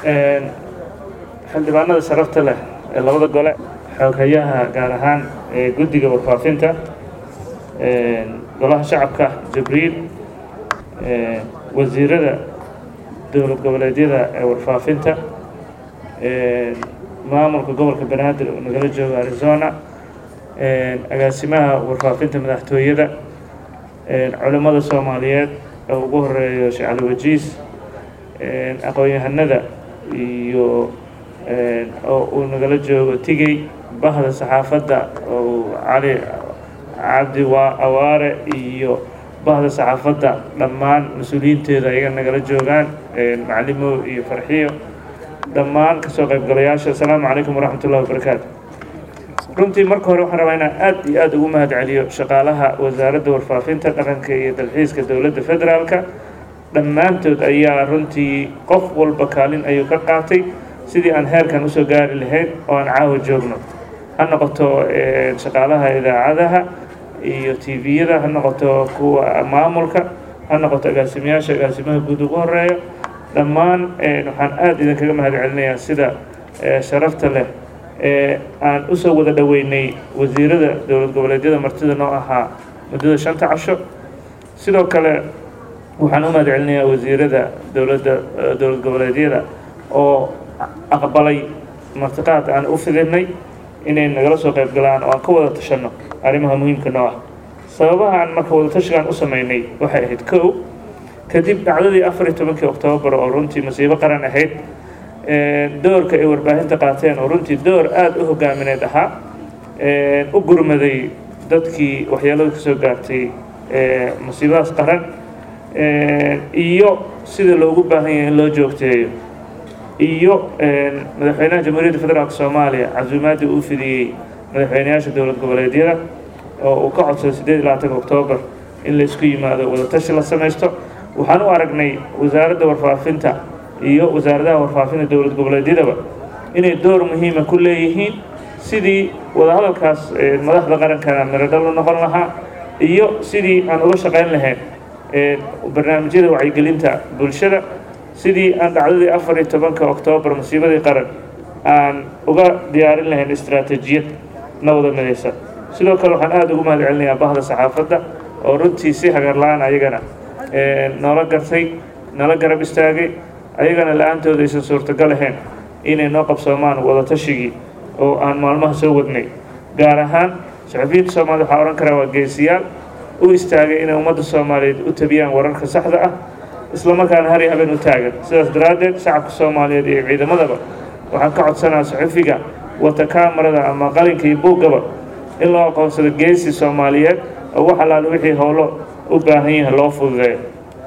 xildhibaanada sharafta leh ee labada gole xooghayaha gaar ahaan ee guddiga warfaafinta golaha shacabka jibriil wasiirada dowlad goboleedyada ee warfaafinta maamulka gobolka banaadir oo nagala jooga arizona agaasimaha warfaafinta madaxtooyada culimmada soomaaliyeed oo ugu horeeyo sheekh cali wajiis aqoon-yahanada iyo oo uu nagala joogo tigey bahda saxaafadda oo cali cabdi waa awaare iyo bahda saxaafadda dhammaan mas-uuliyiinteeda ayaga nagala joogaan macalimo iyo farxiyo dhammaan kasoo qaybgalayaasha asalaamu calaykum waraxmat ullahi wabarakaatu runtii marka hore waxaan rabaa inaan aad iyo aada ugu mahad celiyo shaqaalaha wasaaradda warfaafinta dhaqanka iyo dalxiiska dowladda federaalka dhammaantood ayaa runtii qof walba kaalin ayuu ka qaatay sidii aan heerkan usoo gaari lahayn oo aan caawa joogno ha noqoto shaqaalaha idaacadaha iyo tviyada ha noqoto kuwa maamulka ha noqoto agaasimayaasha agaasimaha guud ugu horeeyo dhammaan waxaan aada idinkaga mahad celinayaa sida sharafta leh ee aan usoo wada dhoweynay wasiirada dowlad goboleedyada martida noo ahaa muddada shanta casho sidoo kale waxaan u mahad celinayaa wasiirada dowladda dowlad goboleedyada oo aqbalay martiqaad aan u fidinay inay nagala soo qayb galaan oo aan ka wada tashanno arrimaha muhiimka noo ah sababaha aan marka wada tashigaan u sameynay waxay ahayd kow kadib dhacdadii afar iyo tobankii oktoobar oo runtii masiibo qaran ahayd doorka ay warbaahinta qaateen oo runtii door aada u hogaamineed ahaa u gurmaday dadkii waxyeelada kasoo gaartay masiibadaas qaran iyo sida loogu baahan yahay in loo joogteeyo iyo madaxweynaha jamhuuriyadda federaalk soomaaliya casuumaaddii uu fidiyey madaxweyneyaasha dowlad goboleedyada oo uu ka codsaday siddeed iyo labaatanka oktoobar in laysku yimaado wadatashi la samaysto waxaan u aragnay wasaaradda warfaafinta iyo wasaaradaha warfaafinta dowlad goboleedyadaba inay door muhiima ku leeyihiin sidii wadahadalkaas madaxda qarankana miradhal u noqon lahaa iyo sidii aan uga shaqayn lahayn barnaamijyada wacyigelinta bulshada sidii aan dhacdadii afar iyo tobanka oktoobar masiibadii qaran aan uga diyaarin lahayn istaraatiijiyad na wada midaysa sidoo kale waxaan aada ugu mahad celinayaa bahda saxaafadda oo runtii si hagar la-aan ayagana noola gartay nala garab istaagay ayagana la-aantooda aysan suurtagal ahayn inay noo qabsoomaan wadatashigai oo aan maalmaha soo wadnay gaar ahaan saxufiyiinta soomaalida waxaa odhan karaa waa geesiyaal u istaagay inay ummadda soomaaliyeed u tabiyaan wararka saxda ah islamarkaana hari habeen u taagan sidaas daraaddeed shacabka soomaaliyeed iyo ciidamadaba waxaan ka codsanaa saxufiga wata kaamarada ama qalinka iyo buuggaba in loo aqoonsado geesi soomaaliyeed oo wax allaale wixii howlo u baahan yahay loo fududeeyo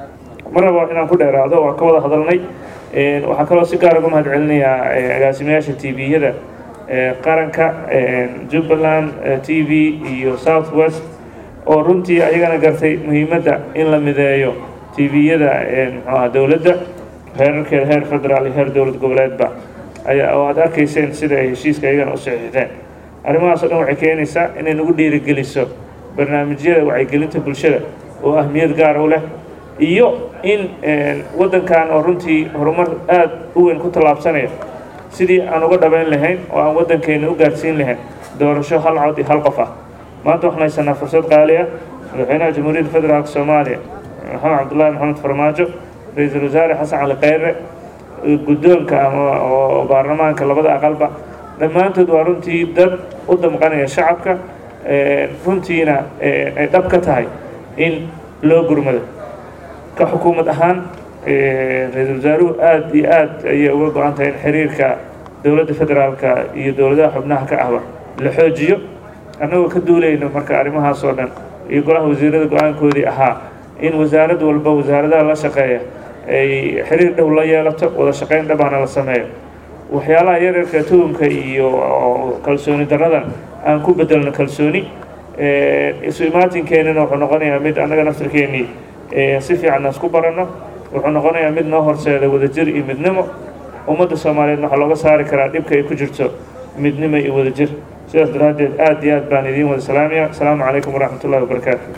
ma rabo inaan ku dheeraado waan ka wada hadalnay waxaan kaloo si gaar uga mahad celinayaa agaasimayaasha tviyada qaranka jubbaland t v iyo south west oo runtii ayagana gartay muhiimadda in la mideeyo tviyada mxuaha dowladda heerarkeeda heer federaal iyo heer dowlad goboleedba ayaa oo aad arkayseen sida ay heshiiska ayagana u saxiixdeen arrimahaas o dhan waxay keenaysaa inay nagu dhiirigeliso barnaamijyada wacyigelinta bulshada oo ahmiyad gaar u leh iyo in waddankan oo runtii horumar aada u weyn ku tallaabsanaya sidii aan uga dhabayn lahayn oo aan waddankeena u gaarsiin lahayn doorasho hal cod iyo hal qof ah maanta waxaan haysanaa fursad qaali ah madaxweynaha jamhuuriyadda federaalk soomaaliya maxamed cabdullaahi maxamed farmaajo ra-iisul wasaare xasan cali kheyre guddoonka ama oo baarlamaanka labada aqalba dhammaantood waa runtii dad u damqanaya shacabka runtiina ay dhab ka tahay in loo gurmado ka xukuumad ahaan ra-iisul wasaaruhu aada iyo aad ayay uga go-an tahay in xiriirka dowladda federaalka iyo dowladaha xubnaha ka ahba la xoojiyo annagoo ka duulayno marka arrimahaas oo dhan iyo golaha wasiirada go-aankoodii ahaa in wasaarad walba wasaaradaha la shaqeeya ay xiriir dhow la yeelato wada shaqayn dhabaana la sameeyo waxyaalaha yaryarka tuhumka iyo kalsooni daradan aan ku bedelno kalsooni isu imaatinkeennina wuxuu noqonayaa mid annaga naftirkeennii si fiican aan isku baranno wuxuu noqonayaa mid noo horseeda wadajir iyo midnimo ummadda soomaaliyeed waxaa looga saari karaa dhibka ay ku jirto midnimo iyo wadajir sidaas daraaddeed aad iyo aad baan idiin wada salaamaya asalaamu calaykum waraxmat ullahi wabarakaatu